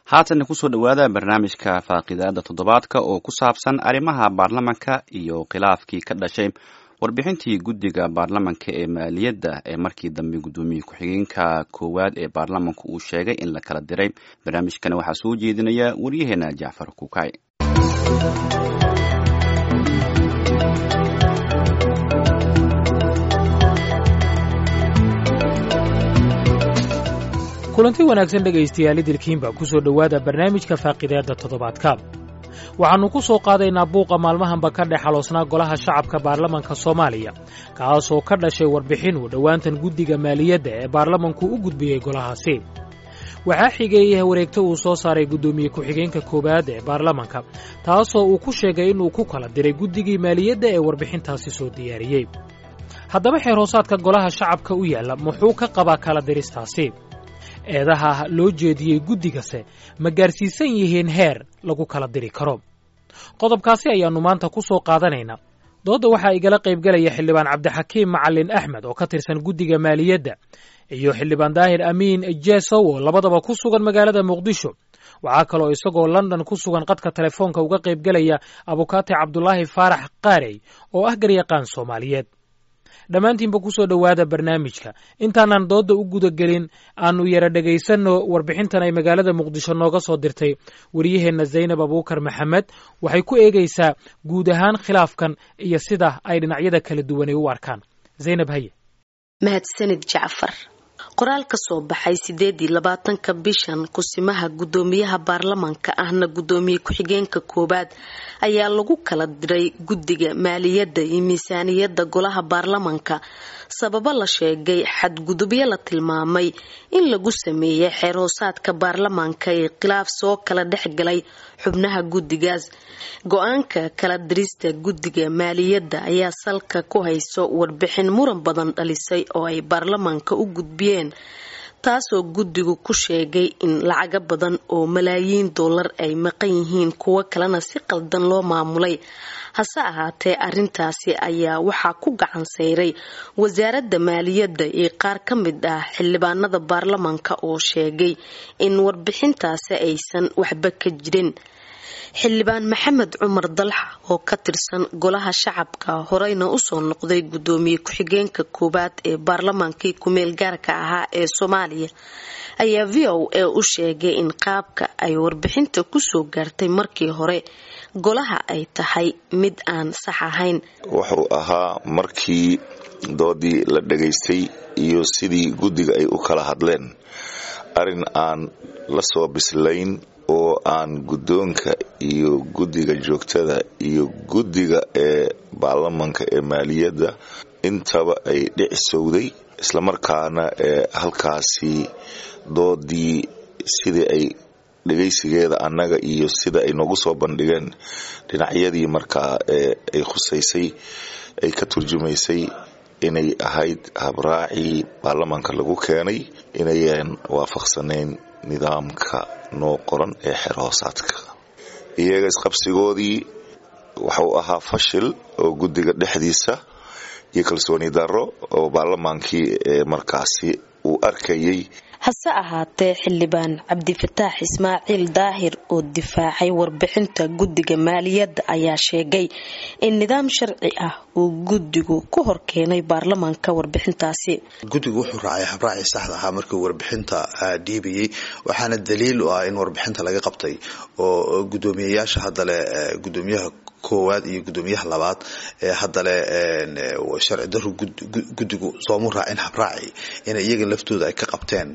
haatanna kusoo dhowaada barnaamijka faaqidaada toddobaadka oo ku saabsan arrimaha baarlamanka iyo khilaafkii ka dhashay warbixintii guddiga baarlamanka ee maaliyadda ee markii dambe guddoomiye ku-xigeenka koowaad ee baarlamanku uu sheegay in la kala diray barnaamijkana waxaa soo jeedinaya waryaheena jacfar kukay kulanti wanaagsan dhegaystayaal idilkiinba ku soo dhowaada barnaamijka faaqidaadda toddobaadka waxaannu ku soo qaadaynaa buuqa maalmahanba ka dhex xaloosnaa golaha shacabka baarlamanka soomaaliya kaasoo ka dhashay warbixin uu dhowaantan guddiga maaliyadda ee baarlamanku u gudbiyey golahaasi waxaa xigeeyey wareegto uu soo saaray guddoomiye ku-xigeenka koowaad ee baarlamanka taasoo uu ku sheegay inuu ku kala diray guddigii maaliyadda ee warbixintaasi soo diyaariyey haddaba xeer hoosaadka golaha shacabka u yaalla muxuu ka qabaa kala diristaasi eedaha loo jeediyey guddigase ma gaarsiisan yihiin heer lagu kala diri karo qodobkaasi ayaannu maanta ku soo qaadanaynaa doodda waxaa igala qaybgelaya xildhibaan cabdixakiim macalin axmed oo ka tirsan guddiga maaliyadda iyo xildhibaan daahir amiin jesow oo labadaba ku sugan magaalada muqdisho waxaa kaloo isagoo london ku sugan qadka telefoonka uga qaybgelaya abukaate cabdulaahi faarax qaarey oo ah garyaqaan soomaaliyeed dhammaantiinba ku soo dhowaada barnaamijka intaanan doodda u gudagelin aannu yara dhegaysanno warbixintan ay magaalada muqdisho nooga soo dirtay waryaheenna zaynab abuukar maxamed waxay ku eegaysaa guud ahaan khilaafkan iyo sida ay dhinacyada kala duwanay u arkaan zaynab haye mahadsanid jacfar qoraal ka soo baxay sideedii labaatanka bishan kusimaha guddoomiyaha baarlamanka ahna guddoomiye ku-xigeenka koowaad ayaa lagu kala diray guddiga maaliyadda iyo miisaaniyadda golaha baarlamanka sababo la sheegay xadgudubyo la tilmaamay in lagu sameeyay xeer hoosaadka baarlamanka ee khilaaf soo kala dhexgalay xubnaha guddigaas go-aanka kala dirista guddiga maaliyadda ayaa salka ku hayso warbixin muran badan dhalisay oo ay baarlamanka u gudbiyeen taasoo guddigu ku sheegay in lacago badan oo malaayiin dollar ay maqan yihiin kuwo kalena si qaldan loo maamulay hase ahaatee arintaasi ayaa waxaa ku gacan sayray wasaaradda maaliyadda iyo qaar ka mid ah xildhibaanada baarlamanka oo sheegay in warbixintaasi aysan waxba ka jirin xildhibaan maxamed cumar dalxa oo ka tirsan golaha shacabka horeyna usoo noqday guddoomiye ku-xigeenka koowaad ee baarlamaankii ku-meel gaarka ahaa ee soomaaliya ayaa v o a u sheegay in qaabka ay warbixinta kusoo gaartay markii hore golaha ay tahay mid aan sax ahayn wuxuu ahaa markii doodii la dhegaystay iyo sidii guddiga ay u kala hadleen arin aan la soo bislayn oo aan guddoonka iyo guddiga joogtada iyo guddiga ee baarlamanka ee maaliyadda intaba ay dhicisowday islamarkaana ee halkaasi doodii sidii ay dhegaysigeeda annaga iyo sida ay noogu soo bandhigeen dhinacyadii markaa ee ay khusaysay ay ka turjumaysay inay ahayd habraacii baarlamanka lagu keenay inayan waafaqsanayn nidaamka noo qoran ee xeer hoosaadka iyaga isqabsigoodii waxuu ahaa fashil oo guddiga dhexdiisa iyo kalsooni darro oo baarlamaankii ee markaasi uu arkayay hase ahaatee xildhibaan cabdifataax ismaaciil daahir oo difaacay warbixinta guddiga maaliyadda ayaa sheegay in nidaam sharci ah uu guddigu ku horkeenay baarlamaanka warbixintaasi guddigu wuxuu raacay habraacii saxda ahaa markii warbixinta dhiibayay waxaana daliil u ah in warbixinta laga qabtay oo guddoomiyayaasha haddale gudoomiyaha koowaad iyo guddoomiyaha labaad ee haddale sharci daru guddigu soomu raacin habraaci in iyaga laftooda ay ka qabteen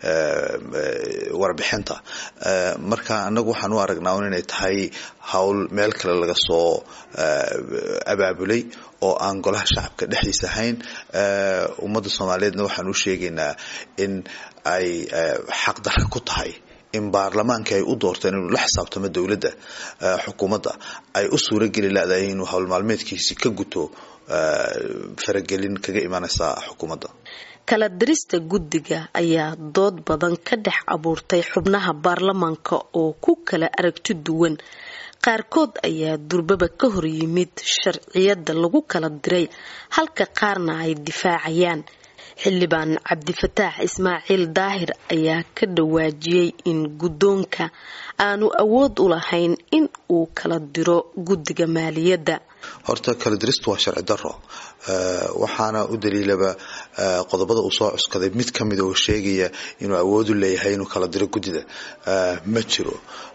warbixinta marka anagu waxaan u aragnaa un inay tahay howl meel kale laga soo abaabulay oo aan golaha shacabka dhexdiisa ahayn ummadda soomaaliyeedna waxaan u sheegaynaa in ay xaqdarka ku tahay in baarlamaanka ay u doorteen inuu la xisaabtamo dowladda xukuumadda ay u suurageli ladahay inuu howlmaalmeedkiisi ka guto faragelin kaga imanaysa xukuumadda kala dirista guddiga ayaa dood badan ka dhex abuurtay xubnaha baarlamaanka oo ku kala aragti duwan qaarkood ayaa durbaba ka hor yimid sharciyada lagu kala diray halka qaarna ay difaacayaan xildhibaan cabdifataax ismaaciil daahir ayaa ka dhawaajiyey in guddoonka aanu awood u lahayn in uu kala diro guddiga maaliyadda horta kala diristu waa sharci daro waxaana u daliilaba qodobada uu soo cuskaday mid ka mid oo sheegaya inuu awood u leeyahay inuu kala diro guddida ma jiro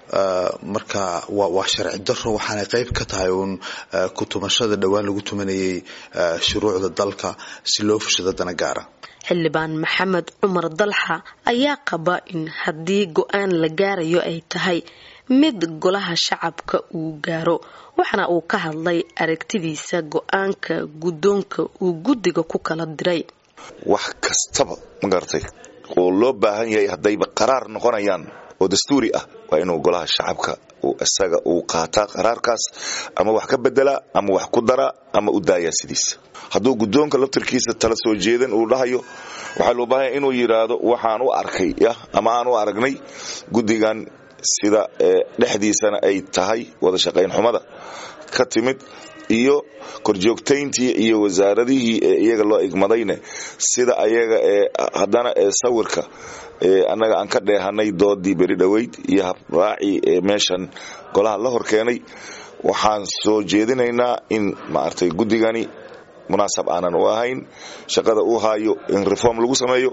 marka waa sharci daro waxaanay qeyb ka tahay uun kutumashada dhowaan lagu tumanayay shuruucda dalka si loo fushado dana gaara xildhibaan maxamed cumar dalxa ayaa qaba in haddii go-aan la gaarayo ay tahay mid golaha shacabka uu gaaro waxaana uu ka hadlay aragtidiisa go-aanka guddoonka uu guddiga ku kala diray wax kastaba ma garatay oo loo baahan yahay haddayba qaraar noqonayaan oo dastuuri ah waa inuu golaha shacabka isaga uu qaataa qaraarkaas ama wax ka bedelaa ama wax ku daraa ama u daayaa sidiisa hadduu guddoonka laftirkiisa tala soo jeedan uu dhahayo waxaa loo baahanya inuu yidhaahdo waxaan u arkay yah ama aan u aragnay guddigan sida dhexdiisana ay tahay wada shaqayn xumada ka timid iyo korjoogtayntii iyo wasaaradihii ee iyaga loo igmadayne sida ayaga ee haddana ee sawirka annaga aan ka dheehanay doodii beri dhoweyd iyo habraacii ee meeshan golaha la horkeenay waxaan soo jeedinaynaa in maaragtay guddigani munaasab aanan u ahayn shaqada uu haayo in reform lagu sameeyo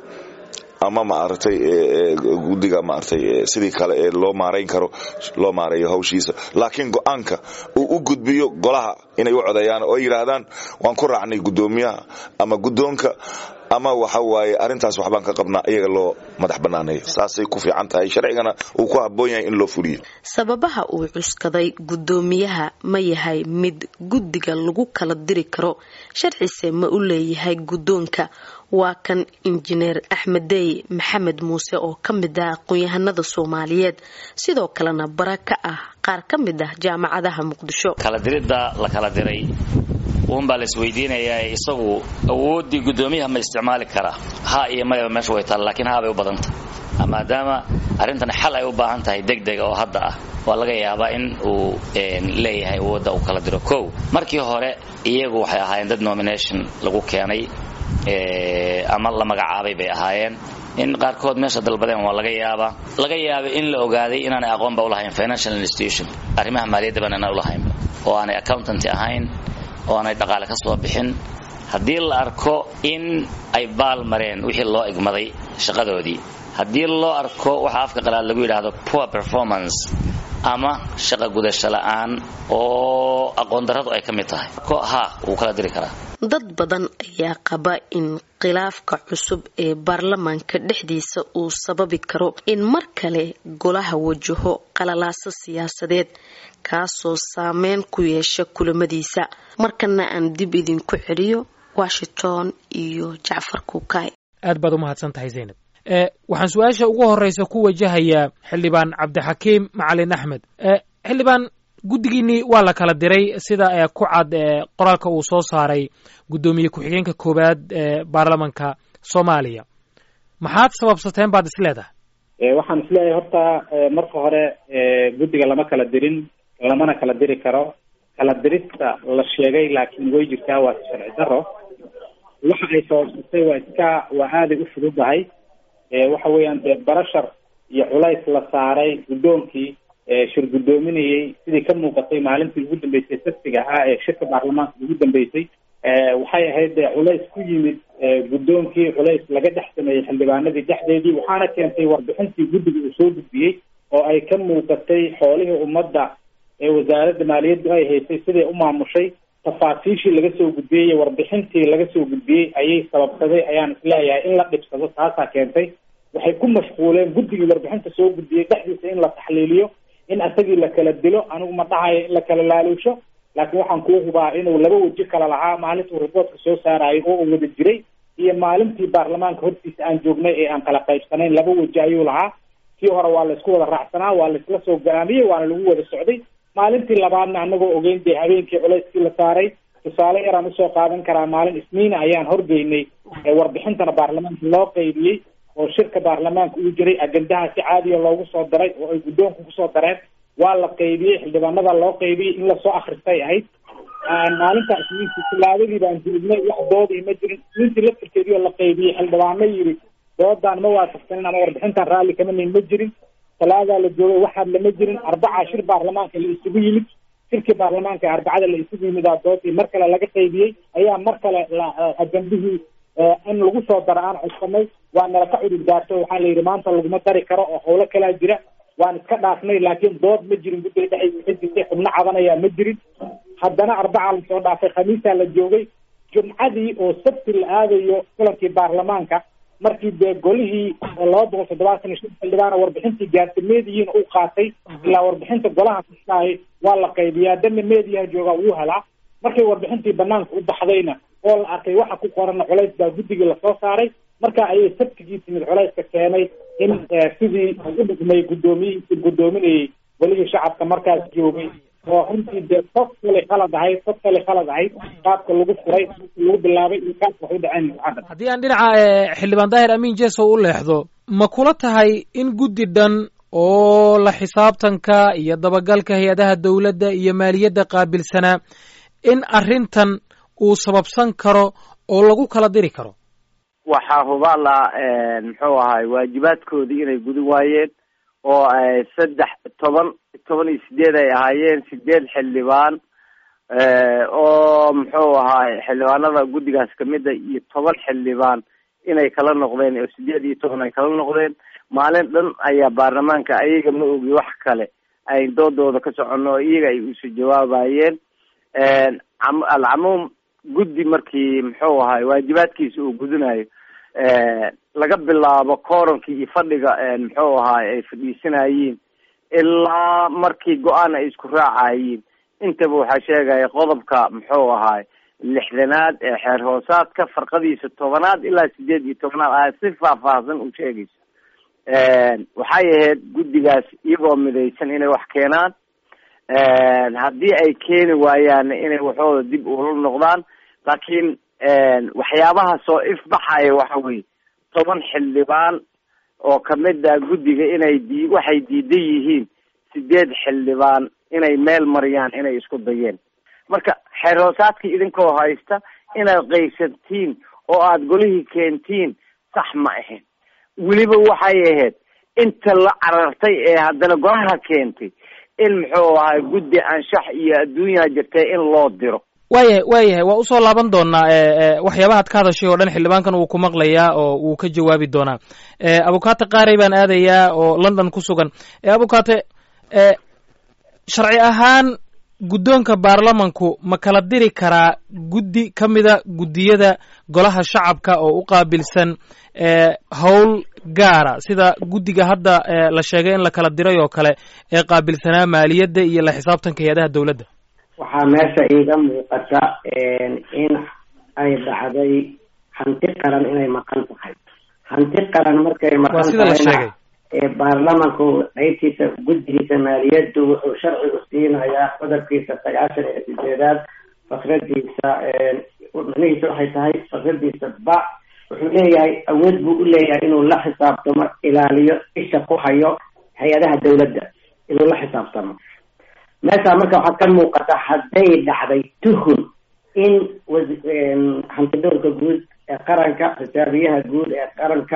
ama maaragtay guddiga maaragtay sidii kale ee loo maarayn karo loo maareeyo hawshiisa laakiin go-aanka uu u gudbiyo golaha inay u codeeyaan oo yidhaahdaan waan ku raacnay guddoomiyaha ama guddoonka ama waxa waaye arrintaas waxbaan ka qabnaa iyaga loo madax banaaneeyo saasay ku fiican tahay sharcigana uu ku habboon yahay in loo fuliyo sababaha uu cuskaday guddoomiyaha ma yahay mid guddiga lagu kala diri karo sharcise ma u leeyahay guddoonka waa kan injineer axmeddey maxamed muuse oo ka mid ah aqoon-yahanada soomaaliyeed sidoo kalena bara ka ah qaar ka mid ah jaamacadaha muqdisho kala diridda la kala diray uunbaa la isweydiinayaa isagu awooddii guddoomiyaha ma isticmaali karaa ha iyo mayaba meesha way taalla lakiin haabay u badanta maadaama arrintan xal ay u baahan tahay degdega oo hadda ah waa laga yaabaa in uu leeyahay awoodda uu kala diro kow markii hore iyagu waxay ahaayeen dad nomination lagu keenay ama la magacaabay bay ahaayeen in qaarkood meesha dalbadeen waa laga yaabaa laga yaabay in la ogaaday inaanay aqoonba ulahayn financial institution arrimaha maaliyadda baan inaan ulahaynba oo aanay accountant ahayn oo aanay dhaqaale ka soo bixin haddii la arko in ay baal mareen wixii loo igmaday shaqadoodii haddii loo arko waxa afka qalaad lagu yidhaahdo poor performance ama shaqa gudasho la'aan oo aqoon darradu ay ka mid tahay ha wuu kala diri karaa dad badan ayaa qaba in khilaafka cusub ee baarlamaanka dhexdiisa uu sababi karo in mar kale golaha wajaho qalalaaso siyaasadeed kaasoo saameyn ku yeesha kulamadiisa markana aan dib idinku celiyo washington iyo jacfar kuukay aad baad u mahadsan tahay zaynab waxaan su-aasha ugu horeysa ku wajahayaa xildhibaan cabdixakiim macalin axmed xildhibaan guddigiinii waa la kala diray sida ku cad qoraalka uu soo saaray guddoomiye ku-xigeenka koowaad ee baarlamanka soomaaliya maxaad sababsateen baad is leedahay waxaan isleeyahay horta marka hore guddiga lama kala dirin lamana kala diri karo kala dirista la sheegay laakiin way jirtaa waa sharci daro waxa ay sababsatay waa iska waa aaday u fududahay waxa weeyaan dee barashar iyo culays la saaray guddoonkii shir guddoominayay sidii ka muuqatay maalintii ugu dambeysay saftiga ahaa ee shirka baarlamaanka ugu dambeysay waxay ahayd dee culays ku yimid guddoonkii culays laga dhex sameeyey xildhibaanadii dhexdeedii waxaana keentay warbixintii guddiga uu soo gudbiyey oo ay ka muuqatay xoolihii ummadda ee wasaaradda maaliyaddu ay haysay siday u maamushay tafaasiishii laga soo gudbiyey iyo warbixintii laga soo gudbiyey ayay sababsaday ayaan isleeyahay in la dhibsado taasaa keentay waxay ku mashquuleen guddigii warbixinta soo gudbiyey dhexdiisa in la taxliiliyo in asagii la kala dilo anigu ma dhahayo in la kala laaluusho laakiin waxaan kuu hubaa inuu laba weji kala lahaa maalintuu riboortka soo saaraayo oo uu wada jiray iyo maalintii baarlamaanka hortiisa aan joognay ee aan kala qaybsanayn laba weji ayuu lahaa kii hore waa laysku wada raacsanaa waa laysla soo go-aamiyey waana lagu wada socday maalintii labaadna anagoo ogeyn dee habeenkii culayskii la saaray tusaale yaraan usoo qaadan karaa maalin isniina ayaan horgeynay warbixintana baarlamaanka loo qaybiyey oo shirka baarlamaanka uu jiray agendaha si caadiya loogu soo daray oo ay guddoonku kusoo dareen waa la qaybiyey xildhibaanada loo qaybiyey in lasoo akristay ahayd maalinta isniintii tilaadadii baan joognay wax doodii ma jirin isniintii laftirkeedii oo la qaybiyey xildhibaano yidhi doodaan ma waafaqsanin ama warbixintan raalli kama nin ma jirin talaadaa la joogay waxaad lama jirin arbaca shir baarlamaanka la isugu yimid shirkii baarlamaanka ee arbacada la isugu yimidaa doodii mar kale laga qaybiyey ayaa mar kale ajandihii in lagu soo daro aan codsanay waa nala ka cudur daarto waxaa la yidhi maanta laguma dari karo oo howlo kalaa jira waan iska dhaafnay laakiin dood ma jirin guddiga dhexdiisa ka jirtay xubno cabanayaa ma jirin haddana arbacaa lasoo dhaafay khamiisaa la joogay jumcadii oo sabti la aadayo kulankii baarlamaanka markii dee golihii laba boqol toddobaatan iyo shan xildhibaana warbixintii gaartay meediyiina uu qaatay ilaa warbixinta golaha kastaahi waa la qaybiyaa dana meediyaha joogaa wuu helaa markay warbixintii banaanka u baxdayna oo la arkay waxa ku qorana culays baa guddigii lasoo saaray marka ayay sabtigii timid culayska keenay in sidii u dhigmay guddoomiyihiisii guddoominayay golihii shacabka markaas joogay oo runtii dee qof kale khalad ahayd qof kale khalad ahayd qaabka lagu furay lagu bilaabay iyo qaabka wax u dhaceen mucadad haddii aan dhinaca xildhibaan daahir amiin jesow u leexdo ma kula tahay in guddi dhan oo la xisaabtanka iyo dabagalka hay-adaha dowladda iyo maaliyadda qaabilsanaa in arrintan uu sababsan karo oo lagu kala diri karo waxaa hubaal ah muxuu ahay waajibaadkoodii inay gudi waayeen oo saddex toban toban iyo sideed ay ahaayeen sideed xildhibaan oo muxuu ahaay xildhibaanada guddigaas kamida iyo toban xildhibaan inay kala noqdeen oo sideed iyo toban ay kala noqdeen maalin dhan ayaa baarlamaanka ayaga ma ogi wax kale ay doodooda ka socono oo iyaga ay usu jawaabayeen alcamuum guddi markii muxuu ahay waajibaadkiisa uu gudinayo laga bilaabo koorankii iyo fadhiga muxuu ahaay ay fadhiisanayiin ilaa markii go-aan ay isku raacayiin intaba waxaa sheegaya qodobka muxuu ahaay lixdanaad ee xeer hoosaadka farqadiisa tobanaad ilaa sideed iyo tobanaad ayaa si faahfaahsan u sheegaysa waxay ahayd guddigaas iyagoo midaysan inay wax keenaan haddii ay keeni waayaan inay waxooda dib ula noqdaan laakiin waxyaabaha soo ifbaxaya waxa weye toban xildhibaan oo kamid ah guddiga inay di waxay diidan yihiin sideed xildhibaan inay meel mariyaan inay isku dayeen marka xeer hoosaadkii idinkoo haysta inaad qaysantiin oo aada golihii keentiin sax ma ahayn weliba waxay ahayd inta la carartay ee haddana golaha keentay in muxuu ahay guddi anshax iyo adduunyaa jirtay in loo diro waayahay waayahay waa usoo laaban doonaa waxyaabahaad ka hadashay oo dhan xildhibaankan wuu ku maqlayaa oo wuu ka jawaabi doonaa abukaate qaarey baan aadayaa oo london ku sugan abukaate sharci ahaan guddoonka baarlamanku ma kala diri karaa guddi ka mida guddiyada golaha shacabka oo u qaabilsan howl gaara sida guddiga hadda la sheegay in la kala diray oo kale ee qaabilsanaa maaliyadda iyo la xisaabtanka hay-adaha dowladda waxaa meesha iiga muuqata in ay dhacday hanti qaran inay maqan tahay hanti qaran markay maqan sida la sheegay baarlamanku qaybtiisa guddigiisa maaliyaddu wuxuu sharci u siinayaa qodobkiisa sagaashan iyo sideedaad fakradiisa macnihiisa waxay tahay fakradiisa ba wuxuu leeyahay awood buu u leeyahay inuu la xisaabtamo ilaaliyo isha ku hayo hay-adaha dowladda inuu la xisaabtamo meeshaa marka waxaad ka muuqata hadday dhacday tuhun in hantidowrka guud ee qaranka xisaabiyaha guud ee qaranka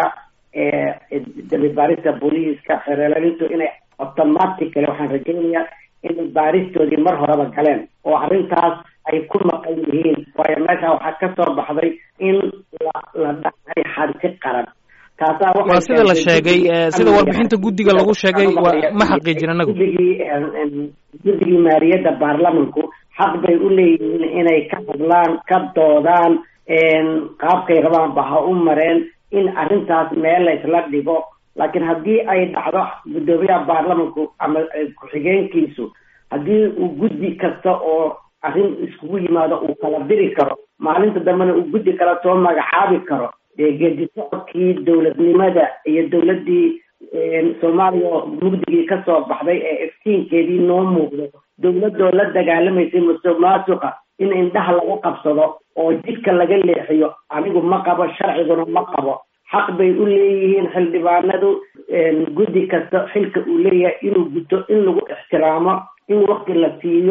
dambi baarista booliiska xereelalintu inay automatically waxaan rajaynayaa in baaristoodii mar horeba galeen oo arrintaas ay ku maqan yihiin waayo meesha waxaa kasoo baxday in la la dhacay hanti qaran taasaa waa sida la sheegay sida warbixinta guddiga lagu sheegay ma xaqiijin anagu guddigii guddigii maaliyadda baarlamanku xaq bay u leeyihiin inay ka hadlaan ka doodaan qaabkay rabaanba ha u mareen in arrintaas meel la isla dhigo laakiin haddii ay dhacdo guddoomiyaha baarlamanku ama ku-xigeenkiisu haddii uu guddi kasta oo arrin iskugu yimaado uu kala diri karo maalinta dambena uu guddi kala soo magacaabi karo dee geedi socodkii dowladnimada iyo dowladdii soomaaliya oo mugdigii kasoo baxday ee iftiinkeedii noo muuqdo dowladoo la dagaalamaysay musuq maasuqa in indhaha lagu qabsado oo jidka laga leexiyo anigu ma qabo sharciguna ma qabo xaq bay u leeyihiin xildhibaanadu guddi kasta xilka uu leeyahay inuu guto in lagu ixtiraamo in wakti la siiyo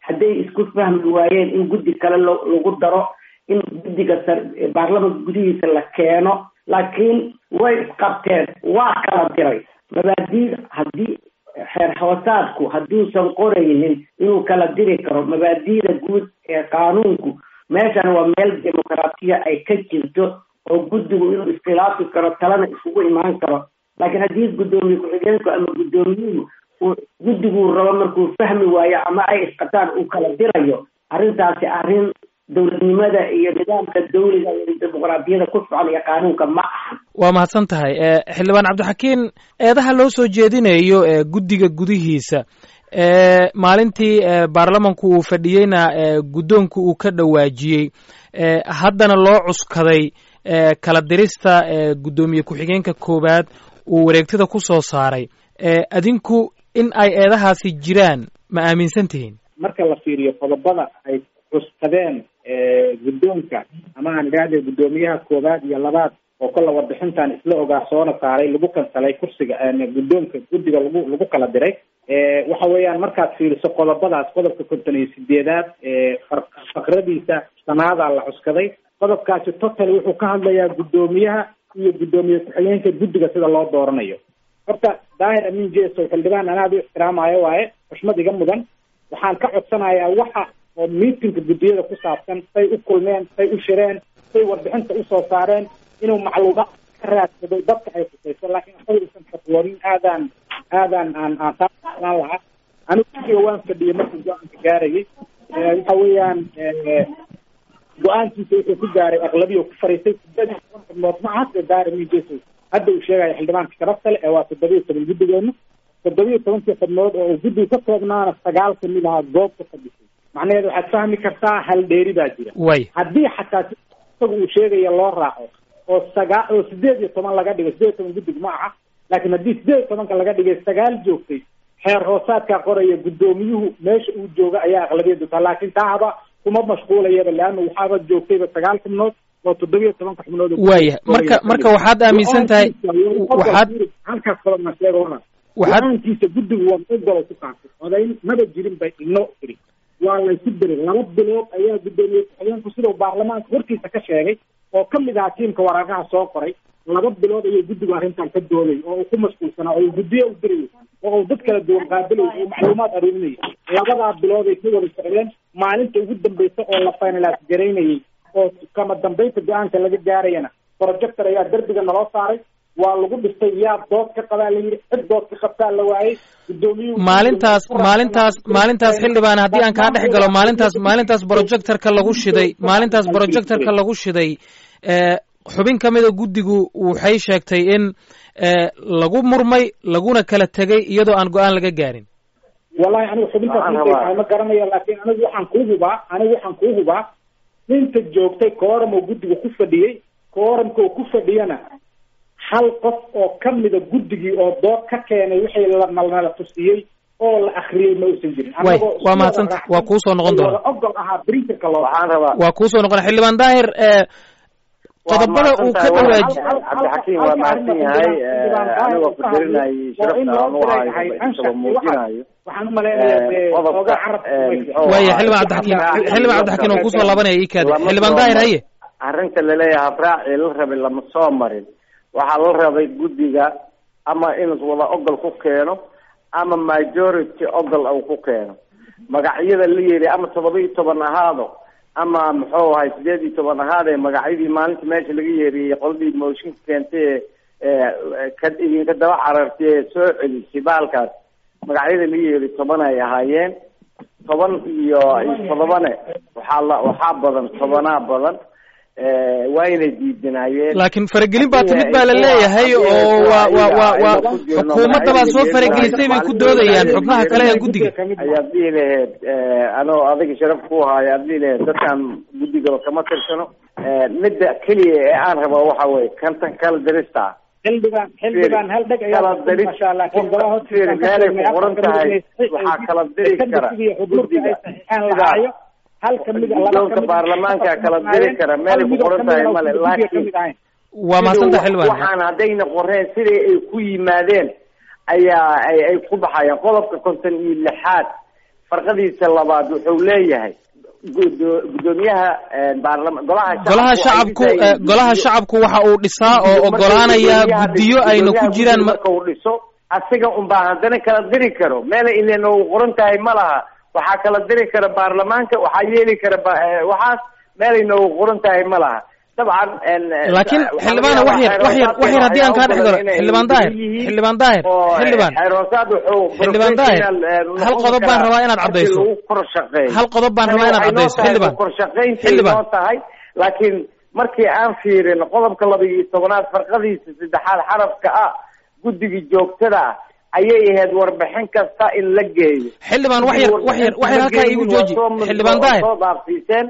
hadday isku fahmi waayeen in guddi kale lagu daro in guddiga baarlamanka gudihiisa la keeno laakiin way isqabteen waa kala diray mabaadiida haddii xeer hoosaadku hadduusan qoraynin inuu kala diri karo mabaadiida guud ee qaanuunku meeshan waa meel dimuqraatiya ay ka jirto oo guddigu inuu iskhilaafi karo talana isugu imaan karo laakiin haddii guddoomiye ku-xigeenku ama guddoomiyuhu uu guddiguu rabo markuu fahmi waayo ama ay isqataan uu kala dirayo arrintaasi arrin dowladnimada iyo nidaamka dawliga iyo dimuqraadiyada ku socon iyo qaanuunka ma ahan waa mahadsan tahay xildhibaan cabdixakiin eedaha loo soo jeedinayo guddiga gudihiisa maalintii baarlamanku uu fadhiyeyna guddoonku uu ka dhawaajiyey haddana loo cuskaday kala dirista guddoomiye ku-xigeenka koowaad uu wareegtada ku soo saaray adinku in ay eedahaasi jiraan ma aaminsan tihiin marka la fiiriyo qodobada ay cuskadeen guddoonka ama aan idhaahde guddoomiyaha koowaad iyo labaad oo kolla warbixintan isla ogaa soona saaray lagu kansalay kursiga guddoonka guddiga lagu lagu kala diray waxa weeyaan markaad fiiriso qodobadaas qodobka konton iyo sideedaad faqradiisa sanaadaa la cuskaday qodobkaasi total wuxuu ka hadlayaa guddoomiyaha iyo guddoomiye ku-xigeenka guddiga sida loo dooranayo horta daahir amin jeso xildhibaan anaad u ixtiraamayo waaye xushmad iga mudan waxaan ka codsanayaa waxa oo miitinka guddiyada ku saabsan say u kulmeen say u shireen say warbixinta usoo saareen inuu macluumaad ka raadsado dadka ay khusayso laakiin asaga usan fatwoonin aadaan aadaan aan aan saaan lahaa anigu guddiga waan fadhiyay markii go-aanka gaarayay waxa weeyaan go-aankiisa wuxuu ku gaaray aqlabiya ku fariistay sideed toban xubnood ma aha sida daahir amin jeso hadda uu sheegaya xildhibaanka sharafta le ee waa toddobiyo toban guddigeena toddobiyo tobankii xubnood oo uu guddiga ka koobnaana sagaal kamid ahaa goobka fadhisay macnaheedu waxaad fahmi kartaa hal dheeri baa jira way haddii xataa isaga uu sheegaya loo raaco oo sagaa oo sideed iyo toban laga dhigay sideed iyo toban guddig ma aha laakiin haddii sideed iyo tobanka laga dhigay sagaal joogtay xeer hoosaadkaa qoraya guddoomiyuhu meesha uu jooga ayaa aqlabiyadu taa laakiin taa haba kuma mashquulayaba leanna waxaaba joogtayba sagaal xubnood oo toddobiyo tobanka xubnood waaya marka marka waxaad aaminsan tahay waxaad halkaas kalo ma sheega wana waxaad go-aankiisa guddigu waa ogolo ku qaatay odayn maba jirin bay ino tiri waa laysu diray laba bilood ayaa guddoomiye ku-xigeenku sidau baarlamaanka hortiisa ka sheegay oo kamid ahaa tiimka waraaqaha soo qoray laba bilood ayay guddigu arrintan ka dooday oo uu ku mashquulsanaa oo uu guddiyo u dirayay oo uu dad kala duwan qaabilayay oo macluumaad aruurinayay labadaa bilood ay ka wada socdeen maalinta ugu dambeysa oo la finalaas garaynayay oo kama dambeynta go-aanka laga gaarayana projector ayaa derbiga naloo saaray waa lagu dhistay yaa dood ka qabaa la yidhi cid dood ka qabtaa la waayey gudoomiyuhu maalintaas maalintaas maalintaas xildhibaan haddii aan kaa dhex galo maalintaas maalintaas projectorka lagu shiday maalintaas projectorka lagu shiday xubin ka mida guddigu waxay sheegtay in lagu murmay laguna kala tegay iyadoo aan go-aan laga gaarin wallahi anigu xubintaas intay tahay ma garanayo laakiin anigu waxaan kuu hubaa anigu waxaan kuu hubaa ninta joogtay kooram oo guddiga ku fadhiyey kooramka oo ku fadhiyana hal qof oo kamida guddigii oo dood ka keenay wixii lanala tusiyey oo la akriyey ma uusan jirin way waa mahadsanta waa kuu soo noqon doona ogol ahaa printerka loo waxaan rabaa waa kuu soo noqon xildhibaan daahir qodobada uu ka dhawaaji cabdixakiim waa mahadsan yahay anigoo qadarinayay sharafta aan u hayo isagoo muujinayo waxaan umaleynaya oga carab waaya xildhibaan cabdixakiim xildhibaan cabdixakiim oo kusoo laabanaya ii kaadi xildhibaan daahir haye arrinta laleeyahay habraacii la rabay lama soo marin waxaa la rabay guddiga ama inuu wada ogol ku keeno ama majority ogol uu ku keeno magacyada la yidhi ama todoba iyo toban ahaado ama muxuu ahay sideed iyo toban ahaadee magacyadii maalinta meesha laga yeeriyey qoladii mooshinka keentay ee ka idinka daba carartay ee soo celisay baalkaas magacyada la yeeri toban ay ahaayeen toban iyo iyo todobane waxaa la waxaa badan tobanaa badan waa inay diidinaayeen laakiin faragelin baa timid baa la leeyahay oo waa waa waa waa xukuumadda baa soo faragelisay bay ku doodayaan xubnaha kale ee guddiga ayaad dhihi laheyd anoo adiga sharaf ku haayo aad dhihi laheyd dadkaan guddigaba kama tirsano midda keliya ee aan rabo waxa weye kantan kala dirista xildhibaan xildhibaan hal dheg kala diris qofka meelay ku qoran tahay waxaa kala diri kara guddiga laayo hal kamid guddoonka baarlamaanka kala diri kara meelay ku qoran tahay male laakiin waa mahadsanta xildhibaan waxaan haddayna qoreen sidai ay ku yimaadeen ayaa ay ay ku baxayaan qodobka konton iyo lixaad farqadiisa labaad wuxuu leeyahay gudo- gudoomiyaha baarlama golaha golaha waxay shacabku dhisayeen eh, golaha guddiyo- shacabku waxa uu dhisaa oo markuu ogolaanaya gudoomiyaha guddiyo dhiso- ayna ku gudoomiyaha jiraan guddiga ma- marka uu dhiso asiga unbaa haddana kala diri karo meela ilen uu qoran tahay ma laha waxaa kala diri kara baarlamaanka waxaa yeeli kara ba- eh, waxaas meelayna uu qoran tahay ma laha dabcan en- laakiin waxaa xildhibaan laga wax yar yaabaa wax yar wax yar haddii aan kaa dhex galo inay xildhibaan daahir yihiin xildhibaan daahir oo xildhibaan xeeroosaad wuxuu Xildhibaan Daahir, professional, eh, hal noqon qodob baan karaa rabaa inaad markii caddayso. lagu kor shaqeeyo. hal qodob baan Tani rabaa inaad waxay noo caddayso tahay xildhibaan kor shaqayntii Xildhibaan. noo tahay laakiin markii aan fiirin qodobka laba iyo tobanaad farqadiisa saddexaad xarafka ah guddiga joogtada ah ayay ahayd warbixin kasta in la geeyo xildhibaan wax yar wax yar wax yar halkaa iigu jooji xildhibaan daahir soo dhaafsiiseen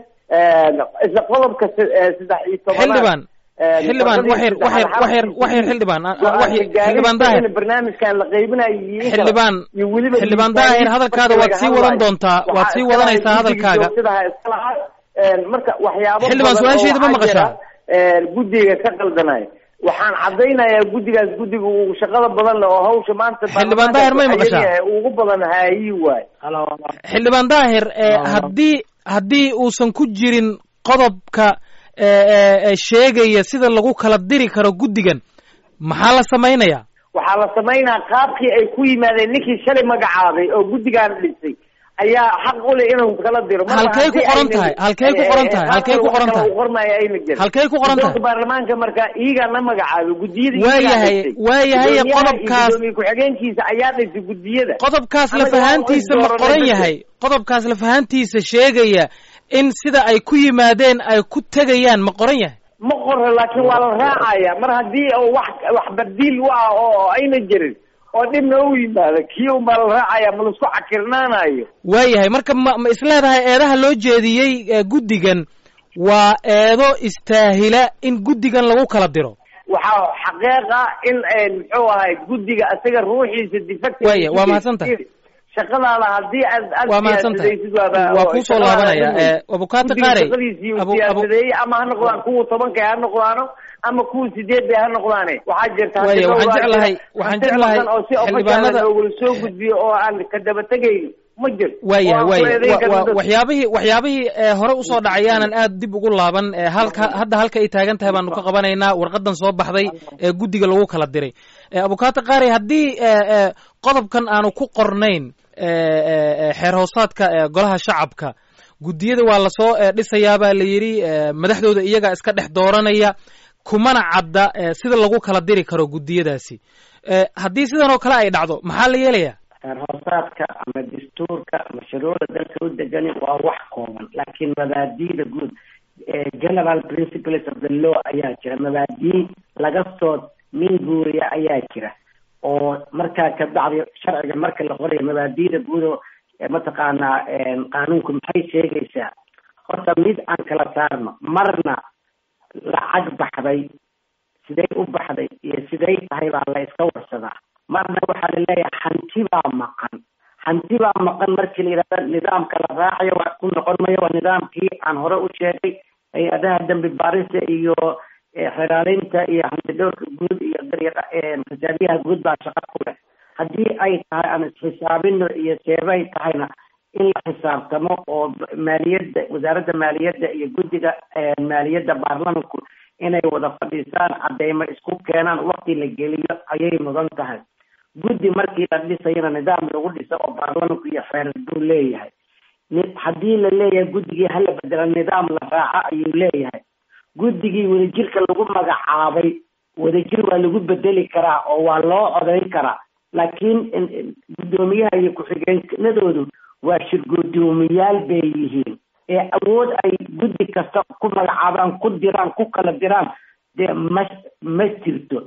isla qodobka se- eh, saddex iyo tobanaad xildhibaan eh, xildhibaan wax yar wax yar wax yar wax yar xildhibaan ah, ah, wax yar xildhibaan daahir barnaamijkan la qaybinayo iyo in kale. xildhibaan iyo weliba xildhibaan miisaaniyad daahir hadalkaada marka waad laga sii wadan hadlayo. doontaa waad Waxaa sii iska wadanaysaa lahayd hadalkaaga guddiga joogtada ah iska lahaa. Een, marka waxyaabo Xildhibaan, badan su-aashayda oo ma waxaa maqashaa? jira, een, guddiga ka qaldanayo waxaan cadaynayaa guddigaas guddiga uu shaqada badan leh oo hawsha maanta Xildhibaan Daahir, may maqashaa? ayaga ugu badan haayi waay xildhibaan daahir eh, haddii haddii uusan ku jirin qodobka eh, eh, eh, sheegaya sida lagu kala diri karo guddigan maxaa la samaynayaa waxaa la samaynaa qaabkii ay ku yimaadeen ninkii shalay magacaabay oo guddigan dhisay ayaa xaq u leh inuu kala diro Marba Halkay ku haddii qoran aynan- tahay? Halkay ku qoran tahay? eh, eh, Halkay ku qoran wax kale tahay? uu qormaayo ayna jirin. Halkay ku qoran tahay? Guddoonka baarlamaanka marka iyagaa la magacaabay guddiyada Waa iyagaa yahay- dhisay. waa yahay Gudoomiyaha iyo qodobkaas- gudoomiye ku-xigeenkiisa ayaa dhisay guddiyada qodobkaas Anaga lafahaantiisa waan ma is qoran dooranay yahay qodobkaas lafahaantiisa sheegaya in sida ay ku yimaadeen ay ku tegayaan ma qoran yahay ma qoro laakiin waa la raacaya mar haddii oo wax wax badiil u ah oo ayna jirin oo dhibna u yimaado kii un baa la raacaya ma laisku cakirnaanayo waayahay marka ma ma isleedahay eedaha loo jeediyey ee guddigan waa eedo istaahila in guddigan lagu kala diro waxaa xaqiiqa in een, muxuu ahay guddiga isaga ruuxiisa defective Waaya, waa mahadsantahay. shaqadaada haddii aad aad waa mahadsantahay siyaasadaysid waaba- waa kuu soo shaqadaada laabanaya adigu. ee, abukaata Guddiga qaarey shaqadiisii uu Abu- abu- siyaasadeeyey ama ha noqdaan kuwa tobanka ha noqdaano ama kuwa sideed bay ha noqdaane waxaa jirta Waaya, hadii waxaan dhowr jeclahay- jira, waxaan hanti jeclahay maqan oo si xildhibaanada- official loogula soo gudbiyo oo aan ka daba tegaynin ma jirto waayahay Oo aan ku waayahay eedayn wa- karno wa- dad. waxyaabihii waxyaabihii ee hore usoo dhacay aanan aad dib ugu laaban ee halka hadda halka ay taagan tahay baanu ka qabanaynaa warqadan soo baxday ee guddiga lagu kala diray ee abukaata qaari haddii ee, ee, qodobkan aanu ku qornayn ee, ee, ee, xeer hoosaadka ee golaha shacabka guddiyada waa lasoo ee, dhisayaa baa la yidhi ee, madaxdooda iyaga iska dhex dooranaya kumana cadda ee, sida lagu kala diri karo guddiyadaasi ee, haddii sidan oo kale ay dhacdo maxaa la yeelayaa xeer hoosaadka ama dastuurka ama shuruucda dalka u degani waa wax kooban laakiin mabaadi'da guud ee general principles of the law ayaa jira mabaadii laga soo minguuriya ayaa jira oo markaa ka bacdi sharciga marka la qorayo mabaadi'da guud oo ee mataqaanaa een, qaanuunku maxay sheegaysaa horta mid aan kala saarno marna lacag baxday siday u baxday iyo siday tahay baa la iska warsadaa marna waxaa la leeyahay hanti baa maqan hanti baa maqan markii la yidhahda nidaamka la raacayo wax ku noqon mayo waa nidaamkii aan hore u sheegay hay-adaha dembi baarista iyo eh, xeraaleynta iyo hanti dhowrka guud iyo daryaq- eh, xisaabiyaha guud baa shaqo ku leh haddii ay tahay aan isxisaabino iyo seebay tahayna in la xisaabtamo oo maaliyadda wasaaradda maaliyadda iyo guddiga eh, maaliyadda baarlamanku inay wada fadhiisaan cadeymo isku keenaan waqti la geliyo ayay mudan tahay guddi markii la dhisayana nidaam lagu dhiso oo baarlamanku iyo xeerar buu leeyahay ni- haddii la leeyahay guddigii hala bedela nidaam la raaco ayuu leeyahay guddigii wadajirka lagu magacaabay wadajir waa lagu bedeli karaa oo waa loo codayn karaa laakiin in- in guddoomiyaha iyo ku-xigeenadoodu waa shirgudoomiyaal bay yihiin ee awood ay guddi kasta ku magacaabaan ku diraan ku kala diraan dee ma ma jirto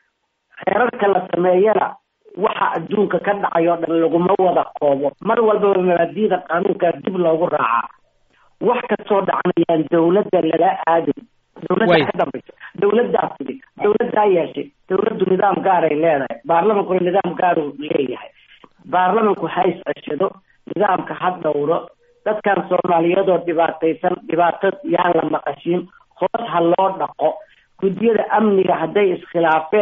xeerarka la sameeyana waxa adduunka ka dhacay oo dhan laguma wada koobo mar walbaba mabaadiida qaanuunkaa dib loogu raacaa wax kastoo dhacanayaan dawladda lala aadin Way. dawladda ka dambaysa dawladdaa fidi dawladdaa yeeshay dawladdu nidaam gaaray leedahay baarlamankuna nidaam gaaruu leeyahay baarlamanku ha is-ceshado nidaamka ha dhowro dadkan soomaaliyadoo dhibaataysan dhibaato yaan la maqashiin hoos ha loo dhaqo guddiyada amniga hadday iskhilaafeen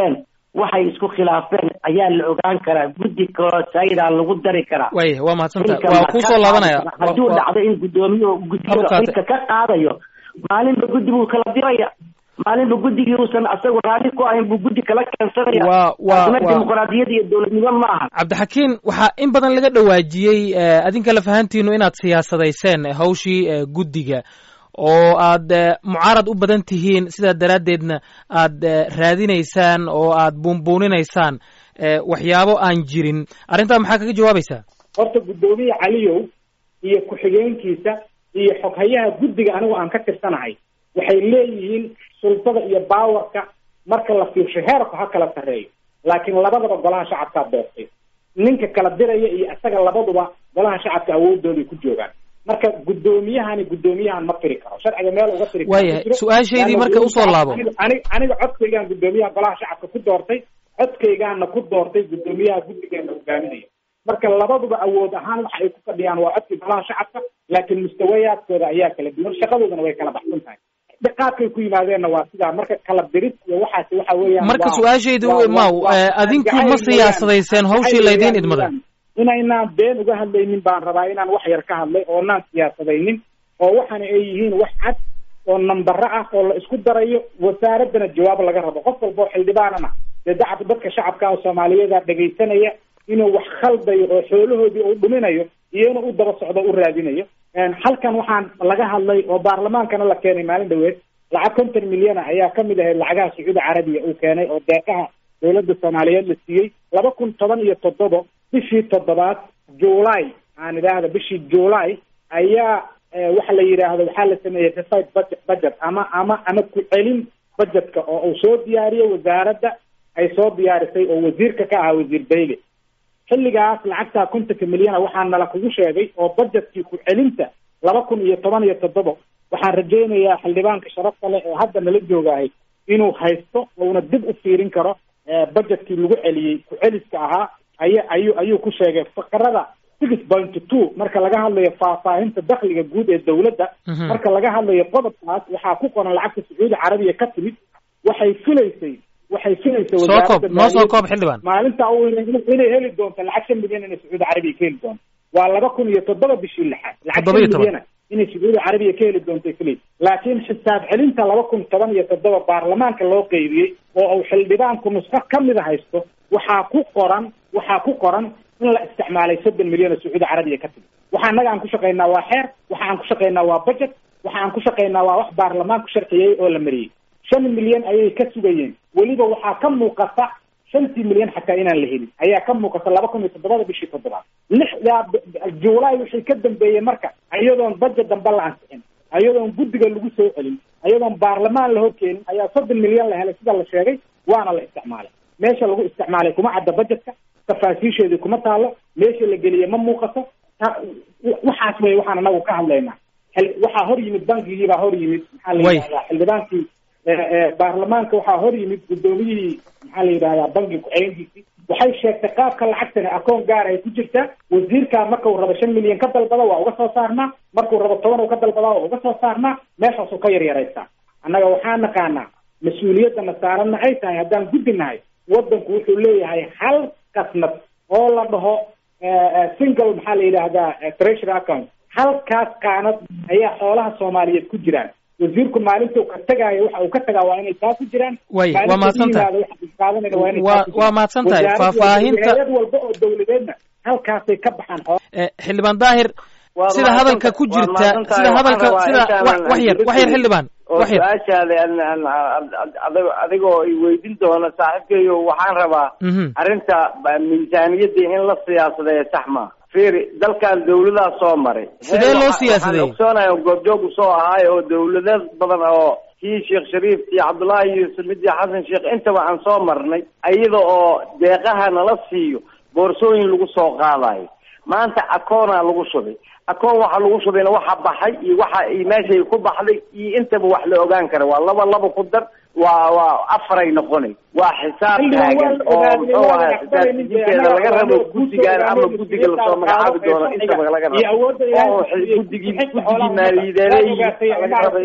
waxay isku khilaafeen ayaa la ogaan karaa guddi kaloo saydaa lagu dari karaa waaya waa mahadsanta xilka waa ma kuu ka soo laabanaya qaadaysa. hadduu Waa- waa- dhacdo in gudoomiyuhu guddiga Abukaate. xilka ka qaadayo maalinba guddi buu kala diraya maalinba guddigii uusan asagu raalli ku ahayn buu guddi kala keensanaya Waa- waa- taasna waa- dimuqraadiyad iyo dowladnimo ma aha cabdixakiin waxaa in badan laga dhawaajiyey eh, adinka lafahantiinu inaad siyaasadayseen eh, hawshii eh, guddiga oo aad eh, mucaarad u badan tihiin sidaa daraaddeedna aad eh, raadinaysaan oo aad buunbuuninaysaan eh, waxyaabo aan jirin arrintaa maxaa kaga jawaabaysaa horta guddoomiye caliyow iyo ku-xigeenkiisa iyo xoghayaha guddiga anigu aan ka tirsanahay waxay leeyihiin sultada iyo baawarka marka la fiirsho heerku ha kala sarreeyo laakiin labadaba golaha shacabkaa doortay ninka kala diraya iyo isaga labaduba golaha shacabka awoodooday ku joogaan marka guddoomiyahani guddoomiyahan ma firi karo sharciga meel uga firi karo Waayahay, ma jiro. su-aashaydii Laanna marka usoo laabo. aniga- aniga aniga codkaygaan guddoomiyaha golaha shacabka ku doortay codkaygaana ku doortay guddoomiyaha guddigeena hogaaminaya marka labaduba awood ahaan waxa ay ku fadhiyaan waa codkii golaha shacabka laakiin mustawayaadkooda ayaa kala duwan shaqadoodana way kala baxsan tahay qaabkay ku yimaadeenna waa sidaa marka kala dirid iyo waxaasi waxa weeyaan marka waa- su-aashaydu waa- maw waa- eh, adinku jacayl ma weeyaan. siyaasadayseen hawshii Jacayl laydiin weeyaan idmaday weeyaan. inaynaan been uga hadlaynin baan rabaa inaan wax yar ka hadlay oo naan siyaasadaynin oo waxaana ay yihiin wax cad oo nambaro ah oo la isku darayo wasaaraddana jawaab laga rabo qof walba oo xildhibaanana dee dacab dadka shacabka oo soomaaliyeeda dhegaysanaya inuu wax khaldayo oo xoolahoodii uu dhuminayo iyo inuu u daba socdo u raadinayo Een, halkan waxaan laga hadlay oo baarlamaankana la keenay maalin dhaweed lacag konton milyana ayaa ka mid ahayd lacagaha sacuudi carabiya uu keenay oo deeqaha dowladda soomaaliyeed la siiyey laba kun toban iyo toddoba bishii toddobaad july aan idhaahda bishii july ayaa eh, waxa la yidhaahdo waxaa la sameeyey revised budget budget ama ama ama ku celin budgetka oo uu soo diyaariyey wasaaradda ay soo diyaarisay oo wasiirka ka ahaa wasiir bayle xilligaas lacagtaa kontonka milyana waxaa nala kugu sheegay oo budgetkii ku celinta laba kun iyo toban iyo toddoba waxaan rajaynayaa xildhibaanka sharafta leh ee hadda nala joogahay inuu haysto uuna dib u fiirin karo eh, budgetkii lagu celiyey ku celiska ahaa aya ayuu ayuu ku sheegay faqrada six point two marka laga hadlayo faahfaahinta dakhliga guud ee dowladda Mhm. marka laga hadlayo qodobkaas waxaa ku qoran lacagta sacuudi carabiya ka timid waxay filaysay waxay filaysay soo wasaaradda koob noo soo maaliyadda- koob xildhibaan maalinta uu inay inay heli doonto lacag shan milyan inay sacuudi carabiya ka heli doonto waa laba kun iyo toddoba bishii lixaad lacag Toddoba iyo shan toban. milyana inay sacuudi carabiya ka heli doonto filay laakiin xisaab celinta laba kun toban iyo toddoba baarlamaanka loo qeybiyey oo uu xildhibaanku nusqo ka mida haysto waxaa ku qoran waxaa ku qoran in la isticmaalay soddon milyan oo sacuudi carabiya ka timid waxa annaga aan ku shaqaynaa waa xeer waxa aan ku shaqaynaa waa budget waxa aan ku shaqaynaa waa wax baarlamaanku sharciyey oo la mariyey shan milyan ayay ka sugayeen weliba waxaa ka muuqata shantii milyan xataa inaan la helin ayaa ka muuqata laba kun iyo toddobada bishii toddobaad lixdaa b- b- juulaay wixii ka dambeeyey marka iyadoon budget dambe la ansixin iyadoon guddiga lagu soo celin iyadoon baarlamaan la horkeenin ayaa soddon milyan la helay sida la sheegay waana la isticmaalay meesha lagu isticmaalay kuma cadda budgetka tafaasiisheedii kuma taalo meesha la geliyey ma muuqato ta- waxaas wey waxaan anagu ka hadlaynaa xil- waxaa hor yimid bankigii baa hor yimid maxaa la Way. yidhahdaa xildhibaankii ee, ee, baarlamaanka waxaa hor yimid guddoomiyihii maxaa la yidhahdaa bankiga ku-xigeenkiisii waxay sheegtay qaabka lacagtani akoon gaar ay ku jirtaa wasiirkaa marka uu rabo shan milyan ka dalbada waa uga soo saarnaa markuu rabo toban uu ka dalbadaa waa uga soo saarnaa meeshaasuu ka yaryaraystaa annaga waxaa naqaanaa mas-uuliyaddana saaranna ay tahay haddaan guddi nahay waddanku wuxuu leeyahay hal kasnad oo la dhaho eh, eh, single maxaa la yidhaahdaa eh, treasury account halkaas qaanad ayaa xoolaha soomaaliyeed ku jiraan wasiirku maalintuu ka tagaayo waxa uu ka tagaa waa inay taa ku jiraan Way, waa Maalintuu mahadsantahay. yimaado waxa uu qaadanaya waa inay Waa- taa ku jiraan. waa mahadsantahay. Wasaarad walba, Faahfaahinta- hay'ad walba oo dowladeedna halkaasay ka baxaan xoolaha Eh, xildhibaan daahir Waad sida hadalka mahadsantahay. ku Waad jirta mahadsantahay. sida Waxaan hadalka rabaa sida intaanan wax wax yar wax yar xildhibaan oo wax yar su-aashaada an- an- an- an- adig- adigoo i weydiin doona saaxiibkayo waxaan rabaa Mhm. arrinta ba- miisaaniyadda in la siyaasadeeyo sax ma fiiri dalkan dawladaha soo maray Sidee Heer loo waxa- siyaasadeeyey? waxaan ogsoonahay oo goobjoog usoo ahaay oo dawlado badan oo kii sheekh shariif iyo cabdullaahi yuusuf mid iyo xasan sheekh intaba aan soo marnay iyada oo deeqaha nala siiyo boorsooyin lagu soo qaadayo maanta akoonaa lagu shubay akoon waxa lagu shubayna waxa baxay iyo waxa iyo meeshay ku baxday iyo intaba wax la ogaan kara waa laba laba ku dar waa waa afaray noqonay waa xisaab Xildhibaan waa taagan la oo ogaaday, muxuu waa la ahaa aqbalaynin dee, xisaabtiinteeda annaga laga rabo waa loo guddigan ama guusoogaanay, guddiga lasoo magacaabi doono intaba laga iyo rabo awoodda ilaahay oo siiyey, guddigii xigta guddigii xoolaha maaliyadeeday waa ogaatay, laga rabo inuu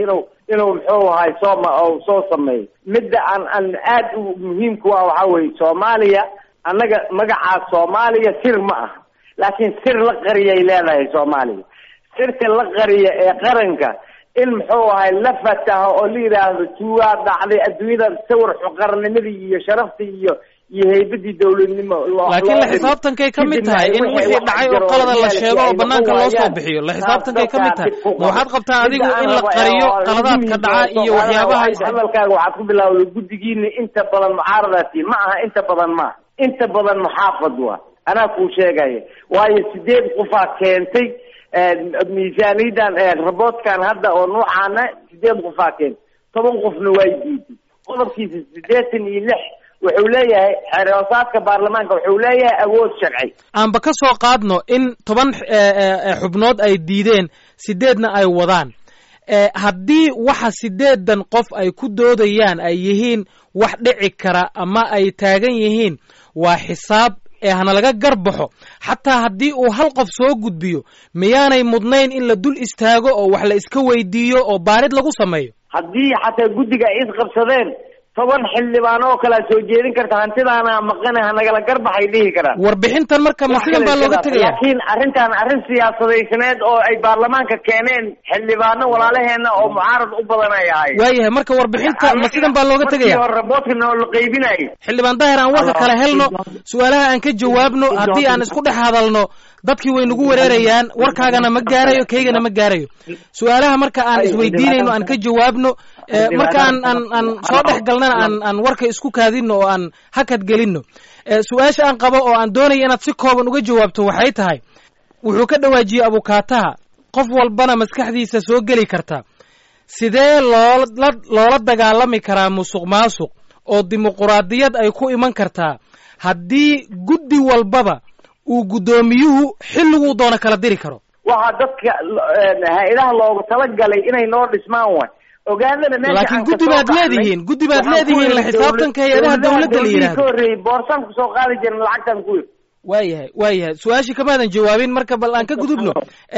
inuu muxuu ahay soo soo sameeyo midda aan aan aad u muhiimku ah waxaa weye soomaaliya annaga magacaas soomaaliya sir ma aha laakiin sir la qariyay leedahay soomaaliya sirta la qariya ee qaranka in muxuu ahay la fataho oo la yidhaahdo tuugaa dhacday adduunyada sawir xuqarnimadii iyo sharaftii iyo iyo haybadii dowladnimo laakiin la xisaabtankay ka mid tahay in wixii dhacay oo qalada la sheego oo banaanka loo soo bixiyo la xisaabtankay ka mid tahay ma waxaad qabtaa adigu in la qariyo qaladaadka dhaca iyo waxyaabaha hadalkaaga waxaad ku bilaawday guddigiina inta badan mucaaradaasi ma aha inta badan maaha inta badan muxaafad waa anaa kuu sheegaya waayo sideed qofaa keentay miisaaniyadan raboodkan hadda oo nuucaana sideed qofaa keentay toban qofna waa diiday qodobkiisa sideetan iyo lix wuxuu leeyahay xeerhoosaadka baarlamaanka wuxuu leeyahay awood sharci aanba ka soo qaadno in toban xubnood ay diideen sideedna ay wadaan haddii waxa sideedan qof ay ku doodayaan ay yihiin wax dhici kara ama ay taagan yihiin waa xisaab ee hana laga garbaxo xataa haddii uu hal qof soo gudbiyo miyaanay mudnayn in la dul istaago oo wax la iska weydiiyo oo baarid lagu sameeyo haddii xataa guddiga ay isqabsadeen toban xildhibaan oo kalea soo jeedin karta hantidaana maqane hanagala garbaxay dhihi karaan warbixintan marka ma sidan baa looga tegaya laakiin arrintan arrin siyaasadaysaneed oo ay baarlamaanka keeneen xildhibaano walaalaheena oo mucaarad u badan ay ahayen waayahay marka warbixinta ma sidan baa looga tegaya raboodkana oo la qaybinayo xildhibaan daahir aan warka kala helno su-aalaha aan ka jawaabno haddii aan isku dhex hadalno dadkii way nagu wereerayaan warkaagana ma gaarayo kaygana ma gaarayo su-aalaha marka aan isweydiinayno aan ka jawaabno marka aan aan aan soo dhex galnana aan aan warka isku kaadino oo aan hakad gelino su-aasha aan qabo oo aan doonaya inaad si kooban uga jawaabto waxay tahay wuxuu ka dhawaajiyey abukaataha qof walbana maskaxdiisa soo geli karta sidee loola loola dagaalami karaa musuq maasuq oo dimuquraadiyad ay ku iman kartaa haddii guddi walbaba uu guddoomiyuhu xilliguu doono kala diri karo waxaa dadka hay-adaha loogu talagalay inay noo dhismaan waay ogaadana meesha laakiin guddi baad leedihiin guddi baad leedihiin la xisaabtanka hay-adaha dawladda la yidhahdo ka horreeyey boorsan kusoo qaadi jirin lacagtan ku yir waayahay waayahay su-aashii kamaadan jawaabin marka bal aan ka gudubno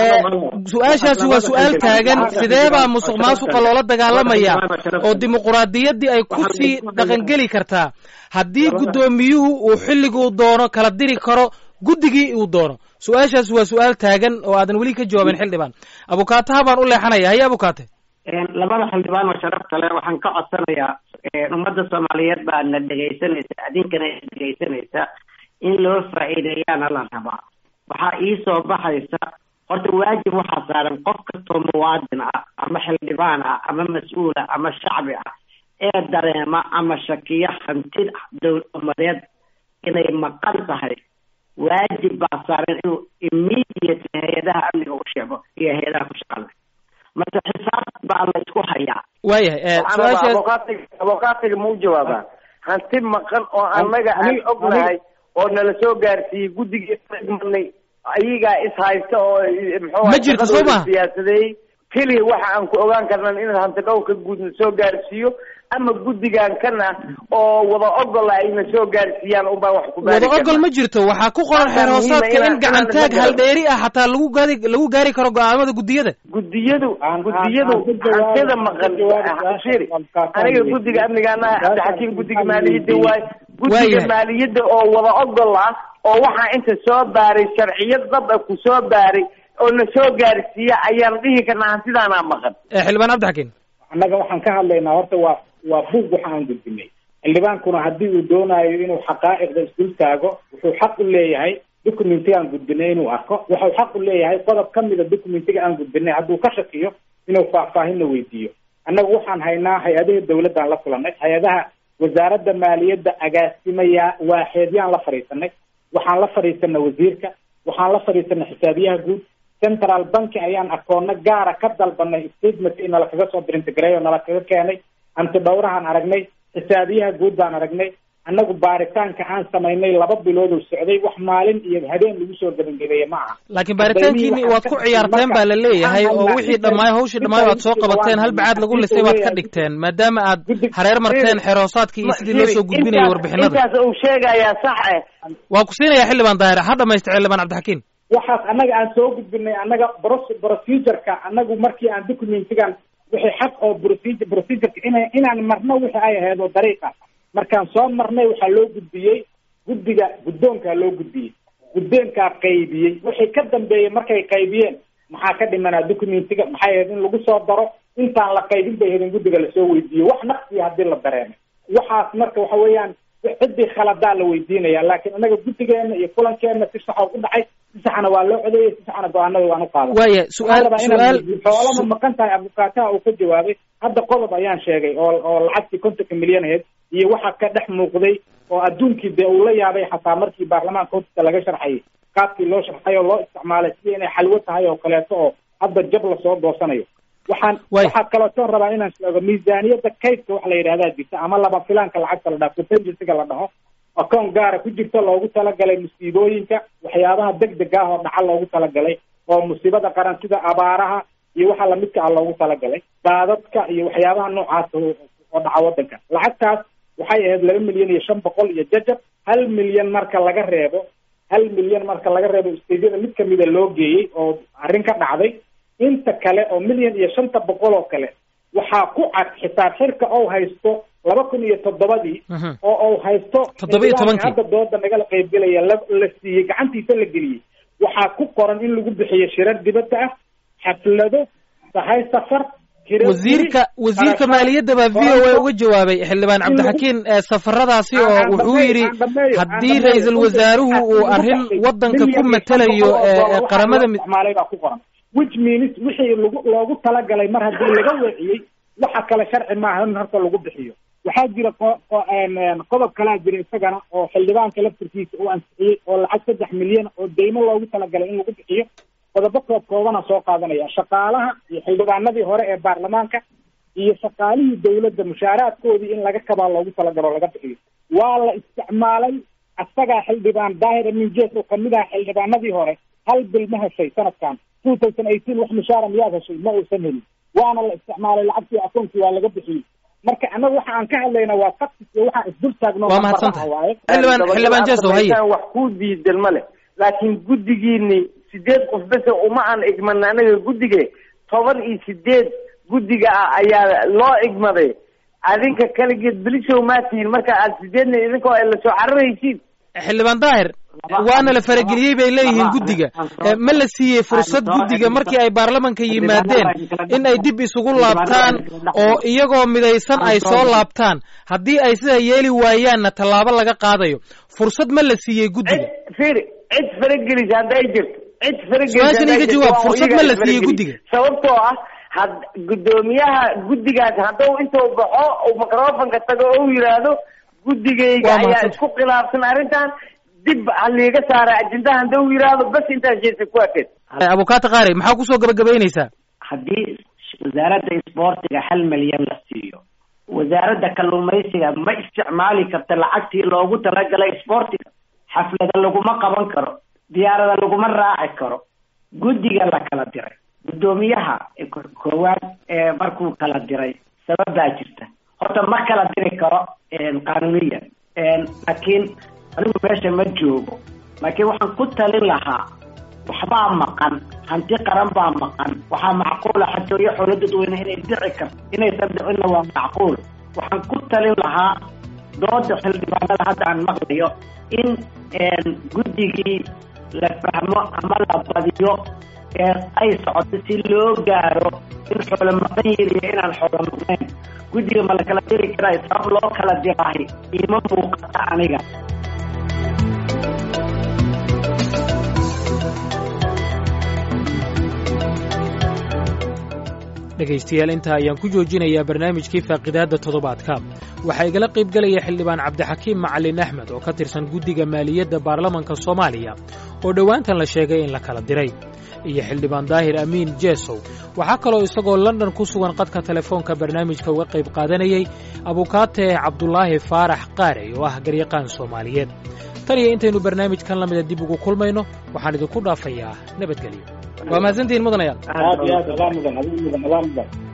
su-aashaasi waa su-aal taagan sidee baa musuq maasuqa loola dagaalamaya oo dimuquraadiyaddii ay kusii dhaqangeli kartaa haddii guddoomiyuhu uu xilliguu doono kala diri karo guddigii uu doono su-aashaasi waa su-aal taagan oo aadan weli ka jawaabin xildhibaan abukaataha baan u leexanaya haye abukaate labada xildhibaan oo sharafta leh waxaan ka codsanayaa ummadda soomaaliyeed baa na dhegaysanaysa adinkana dhegaysanaysa in loo faa'iideeyaana la rabaa waxaa ii soo baxaysa horta waajib waxaa saaran qof kastoo muwaadin ah ama xildhibaan ah ama mas-uul ah ama shacbi ah ee dareema ama shakiya hantid dowl umadeed inay maqan tahay waajib baa saaran inuu immediate hay-adaha amniga u sheego iyo hay-adaha ku shaqale marka xisaab baa la isku hayaa waayahay su-aasha abokaatiga ma u jawaabaa hanti maqan oo annaga aan ognahay oo nala soo gaarsiiyey guddigii manay ayagaa is haysta oo muxuu Ma jirto soo maha? siyaasadeeyey keliya waxa aan ku ogaan karnan in hanti dhowrka guud na soo gaarsiiyo ama guddigan kana oo wada ogol ayna soo gaarsiiyaan unbaa wax ku baari wada ogol ma jirto waxaa ku qoran xeer hoosaadka in gacantaag haldheeri ah xataa lagu gaari lagu gaari karo go-aamada guddiyada guddiyadu guddiyadu hantida maqan shiri aniga guddiga amnigaana cabdixakiim guddiga maaliyadda waay guddiga Waayahay. maaliyadda oo wada ogol ah oo waxaa inta soo baaray sharciyad dad ah ku soo baaray oo na soo gaarsiiya ayaan dhihi karnaa hantidaanaa maqan Eh, xildhibaan cabdixakiin annaga waxaan ka hadlaynaa horta waa waa buug waxa aan gudbinay xildhibaankuna haddii uu doonayo inuu xaqaa'iqda isdul taago wuxuu xaq u leeyahay documentiga aan gudbinay inuu arko wuxuu xaq u leeyahay qodob ka mida documentiga aan gudbinay hadduu ka shakiyo inuu faahfaahinna weydiiyo annaga waxaan haynaa hay-adaha dawladdaan la kulanay hay-adaha wasaaradda maaliyadda agaasimaya waaxeedyaan la fadhiisanay waxaan la fadhiisanay wasiirka waxaan la fadhiisanay xisaabiyaha guud central banki ayaan akoono gaara ka dalbanay statement in nala kaga soo dirintigareey oo nala kaga keenay hanti dhowrahaan aragnay xisaabiyaha guud baan aragnay annagu baaritaanka aan samaynay laba bilood oo socday wax maalin iyo habeen lagu soo gebangebeeye ma aha laakiin baaritaankiini waad ku ciyaarteen baa la leeyahay oo wixii dhammaay hawshii dhammaay waad soo qabateen hal bacaad lagu lisay waad ka dhigteen maadaama aad hareer marteen xeer hoosaadkii iyo sidii loo soo gudbinayay warbixinada intaas uu sheegayaa sax eh waa ku siinayaa xildhibaan daahir ha dhamaysta xildhibaan cabdixakiin waxaas annaga aan soo gudbinay annaga bros procedureka annagu markii aan documentigan wixii xaq oo procedure procedureka ina inaan marno wixii ay ahayd oo dariiqa markaan soo marnay waxaa loo gudbiyey guddiga guddoonkaa loo gudbiyey guddoonkaa qaybiyey wixii ka dambeeyey markay qaybiyeen maxaa ka dhimanaa documentiga maxay ahayd in lagu soo daro intaan la qaybin bay ahayd in guddiga lasoo weydiiyo wax naqsiya haddii la dareemay waxaas marka waxa weeyaan ciddii khaladaa la weydiinaya laakiin anaga guddigeena iyo kulankeena si saxa u dhacay si saxna waa loo codeeyey si saxna go-aanada waan u qaaday waaya su-aal su-aal xoolama maqan tahay abukaataha uu ka jawaabay hadda qodob ayaan sheegay oo oo lacagtii kontonka milyan ahayd iyo waxa ka dhex muuqday oo adduunkii dee uu la yaabay xataa markii baarlamaanka hortiisa laga sharxayay qaabkii loo sharxay oo loo isticmaalay sidii inay xalwo tahay oo kaleeto oo hadda jab lasoo goosanayo waxaan waxaa kalootoon rabaa inaan sheego miisaaniyadda kaydka wax la yidhahdaa jirta ama laba filaanka lacagta la dhaho contingencyga la dhaho akoon gaara ku jirta loogu talagalay musiibooyinka waxyaabaha degdega ah oo dhaca loogu talagalay oo musiibada qaran sida abaaraha iyo waxa lamidka ah loogu talagalay daadadka iyo waxyaabaha noocaas oo dhaca wadanka lacagtaas waxay ahayd laba milyan iyo shan boqol iyo jajab hal milyan marka laga reebo hal milyan marka laga reebo stadiada mid kamida loo geeyey oo arrin ka dhacday inta kale oo milyan iyo shanta boqol oo kale waxaa ku cad xisaab xirka ou haysto laba kun iyo toddobadii oo ou haysto toddoba iyo tobankii hadda dooda nagala qaybgelaya la la siiyey gacantiisa la geliyey waxaa ku qoran in lagu bixiyo shirar dibadda ah xaflado sahay safar wasiirka wasiirka maaliyadda baa v o a uga jawaabay xildhibaan cabdixakiin safaradaasi oo wuxuu yidhi haddii ra-iisul wasaaruhu uu arrin waddanka ku matelayo qaramada isticmaalay baa ku qoran which means wixii lagu loogu talagalay mar haddii laga weeciyey waxa kale sharci maaha in horta lagu bixiyo waxaa jira qodob kalaa jira isagana oo xildhibaanka laftirkiisa uu ansixiyey oo lacag saddex milyan oo deymo loogu talagalay in lagu bixiyo qodobo koob koobana soo qaadanaya shaqaalaha iyo xildhibaanadii hore ee baarlamaanka iyo shaqaalihii dawladda mushaaraadkoodii in laga kabaa loogu talagalo laga bixiyo waa la isticmaalay asagaa xildhibaan daahir amin jes oo kamid aha xildhibaanadii hore hal bil ma heshay sanadkan two thousand eighteen wax mushaara miyaad heshay ma uusan helin waana la isticmaalay lacagtii akoonkii waa laga bixiyey marka annaga waxa aan ka hadlayna waa faktis iyo waxaan isdul taagno waa mahadsantahay xildhibaan xildhibaan jeso haye wax ku diidan ma leh laakiin guddigiini sideed qof bese uma aan igmana anaga guddige toban iyo sideed guddiga ah ayaa loo igmaday adinka kaligeed belishow maa tihiin marka aad sideedna idinkoo ay lasoo cararaysiin xildhibaan daahir waana la farageliyey bay leeyihiin guddiga ma la siiyey fursad guddiga markii ay baarlamanka yimaadeen in ay dib isugu laabtaan oo iyagoo midaysan ay soo laabtaan haddii ay sidaa yeeli waayaanna tallaabo laga qaadayo fursad ma la siiyey guddiga fiiri cid faragelisa hadday jirto cid su-aashan iga jawaab fursad ma la siiyey guddiga sababtoo ah had guddoomiyaha guddigaas hadduu intuu baxo uu microfonka tago ou yidhaahdo guddigayga ayaa isku khilaafsan arrintan dib haliiga saara ajendaha haduu yidhaahdo bas intaas jeesa ku akeed abukaata qaari maxaa kusoo gabagabaynaysaa haddii wasaaradda isboortiga hal milyan la siiyo wasaaradda kalluumaysiga ma isticmaali karta lacagtii loogu talagalay isboortiga xaflada laguma qaban karo diyaarada laguma raaci karo guddiga la kala diray guddoomiyaha koowaad ee markuu kala diray sabab baa jirta horta ma kala diri karo qaanuuniyan laakiin anigu meesha ma joogo laakiin waxaan ku talin lahaa waxbaa maqan hanti qaran baa maqan waxaa macquula xatooyo xoolo dadweyne inay dhici karto inaysan dhicinna waa macquul waxaan ku talin lahaa dooda xildhibaanada hadda aan maqlayo in guddigii la fahmo ama la badiyo ee ay socoto si loo gaaro in xoolo maqan yihin iyo inaan xoolo maqnayn guddiga ma la kala diri karaa sabab loo kala dirahay iima muuqata aniga dhegaystayaal intaa ayaan ku joojinayaa barnaamijkii faaqidaadda toddobaadka waxaa igala qayb gelaya xildhibaan cabdixakiim macalin axmed oo ka tirsan guddiga maaliyadda baarlamanka soomaaliya oo dhowaantan la sheegay in la kala diray iyo xildhibaan daahir amiin jeesow waxaa kaloo isagoo london ku sugan qadka telefoonka barnaamijka uga qayb qaadanayay abukaate cabdulaahi faarax qaarey oo ah garyaqaan soomaaliyeed tan iyo intaynu barnaamijkan lamida dib ugu kulmayno waxaan idinku dhaafayaa nabadgelyo waa mahadsantihiin mudanayaal aad iyo aad adaa mudan adigu mudan adaa mudan